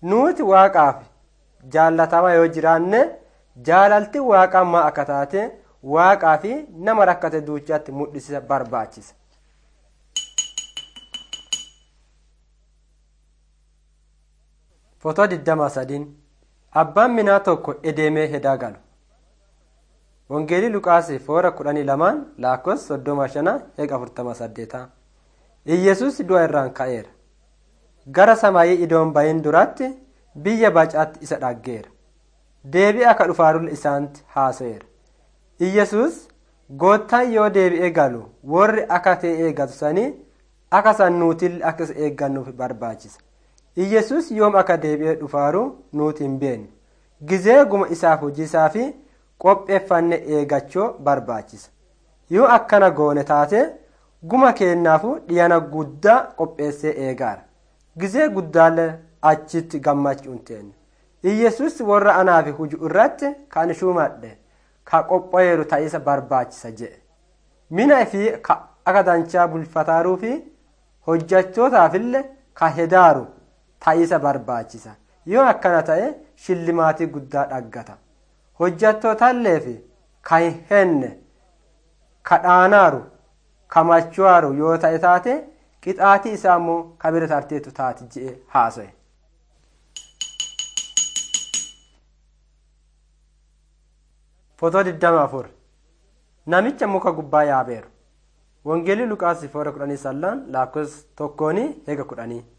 nuti waaqaaf jaalatamaa yoo jiraanne jaalalti waaqaa maa akka taate waaqaa fi nama rakkate duuchaatti mul'isa barbaachisa. Fotoo 23 Abbaan minaa tokko edeemee hedaa galu. Wangeelii Luqaasii foora kudhanii lamaan laakkoofsa soddoma shana eega afurtama saddeetaa. Iyyesuus du'a irraan ka'eera. Gara samaayii idoon bahin duratti biyya bacaatti isa dhaggeera. Deebi'ee akka dhufaarulla isaanitti haasa'eera. Iyyesuus goottaan yoo deebi'ee galu warri akka ta'e eeggatu sanii akka sannuutiin akka isa eeggannuuf barbaachisa. Iyyesuus yoom akka deebi'ee dhufaaru nuti hin beeknu. Gizee guma isaaf hojiisaa fi qopheeffanne eegachuu barbaachisa. Yoo akkana goone taate guma kennaafu dhiyana guddaa qopheessee eegaara. Gizee guddaallee achitti gammachuun teenya. Iyyesuus warra anaaf huju irratti kan shuumadhe ka qopheeru ta'isa barbaachisa jedhe. Mina fi akka danchaa bulfataaruu fi hojjechootaafillee ka hedaaru ta'isa barbaachisa. Yoo akkana ta'e shillimaatii guddaa dhaggata. Hojjettootallee fi ka hin henne ka dhaanaaru ka machuwaaru yoo ta'e taate qixaatii isaa immoo ka bira tarteetu taati jedhe haasa'e. Fotoo 24 Namicha muka gubbaa yaabeeru. Wangeelii Luqaas foora kudhanii sallaan lakkoofsa tokkoonii eega kudhanii.